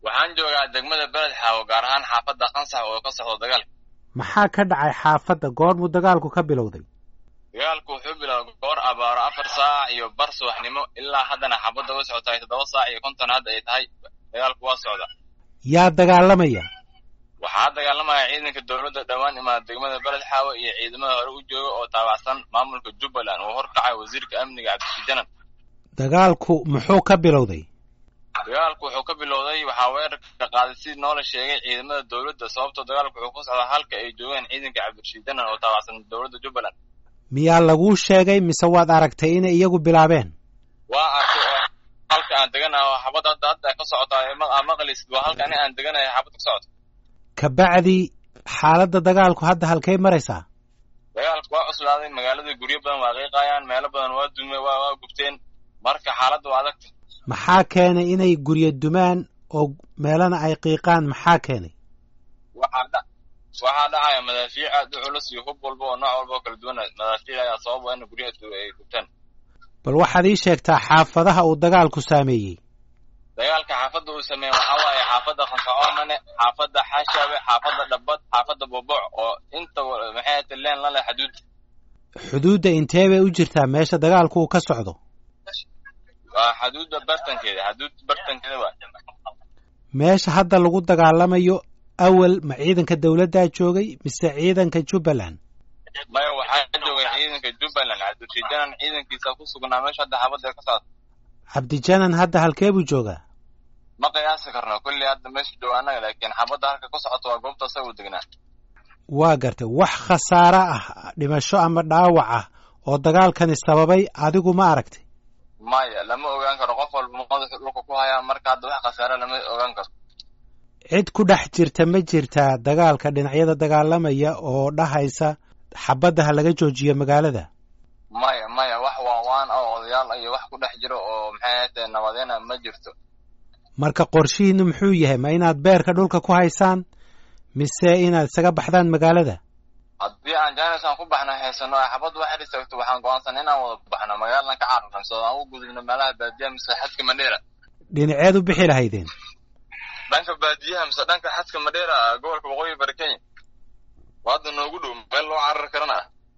waxaan joogaa degmada beled xaawo gaar ahaan xaafadda qansax oo ka socdo dagaalka maxaa ka dhacay xaafadda goormuu dagaalku ka bilowday dagaalku wuxuu bilaabay goor abaaro afar saac iyo bar subaxnimo ilaa haddana xaafadda way socotahay toddoba saac iyo konton hadda ay tahay dagaalku waa socda yaa dagaalamaya waxaa dagaalamaya ciidanka dowladda dhowaan imaada degmada beled xaawo iyo ciidamada hore u jooga oo taabacsan maamulka jubbaland uu horkacay wasiirka amniga cabdishijanan dagaalku muxuu ka bilowday dagaalku wuxuu ka bilowday waxaa weerarka qaaday sidii noola sheegay ciidamada dowladda sababtoo dagaalku wuxuu ku socdaa halka ay joogeen ciidanka cabdishijanan oo taabacsan dowladda jubbaland miyaa laguu sheegay mise waad aragtay inay iyagu bilaabeen waa arkay oo halka aan deganahay oo xabad hadda hadda ka socotaa maqlisid waa halka ani aan deganahay xabad ka socota kabacdi xaaladda dagaalku hadda halkay maraysaa dagaalku waa cuslaaday magaalada guryo badan waa qiiqayaan meelo badan waa dume waa waa gubteen marka xaaladda waa adagta maxaa keenay inay guryo dumaan oo meelana ay qiiqaan maxaa keenay waxaa dha waxaa dhacaya madaafiic aad u culus iyo hub walba oo nooc walba oo kala duwan madaafiic ayaa sababa in guryaha ay gubtaan bal waxaad ii sheegtaa xaafadaha uu dagaalku saameeyey dagaalka xaafadda uu sameeyey waxaa waaye xaafadda qansacoomane xaafadda xaashaabe xaafadda dhabbad xaafadda boboc oo inta maxay ahate leen la leh xaduud xuduudda intee bay u jirtaa meesha dagaalku uu ka socdo waa xaduudda bartankeeda xaduud bartankeeda waa meesha hadda lagu dagaalamayo awal ma ciidanka dowladdaa joogay mise ciidanka jubbaland maya waxaa joogay ciidanka jubbaland cabdishijanan ciidankiisa ku sugnaa meesha hadda xaabadda ka socda cabdijanan hadda halkee buu joogaa ma qiyaasi karno kulli hadda meesha jooga annaga laakiin xabadda halka ku socoto waa goobta asaga u degnaa waa gartay wax khasaare ah dhimasho ama dhaawac ah oo dagaalkani sababay adigu ma aragtay maya lama ogaan karo qof walba madaxu dhulka ku hayaa marka hadda wax khasaare lama ogaan karo cid ku dhex jirta ma jirtaa dagaalka dhinacyada dagaalamaya oo dhahaysa xabadda ha laga joojiyo magaalada maya maya wax waawaan oo odayaal iyo wax ku dhex jiro oo maxay ahate nabadeena ma jirto marka qorshihiinu muxuu yahay ma inaad beerka dhulka ku haysaan mise inaad isaga baxdaan magaalada haddii aan jaanisaan ku baxno haysano ay xabad wax istaagto waxaan go-aansan inaan wada baxno magaaladan ka cararnso aan u gudubno meelaha baadiyaha mise xadka madheera dhinaceed u bixi lahaydeen dhanka baadiyaha mise dhanka xadka madheera gobolka waqooyi bari kenya waa hadda noogu dhow meel loo carari karana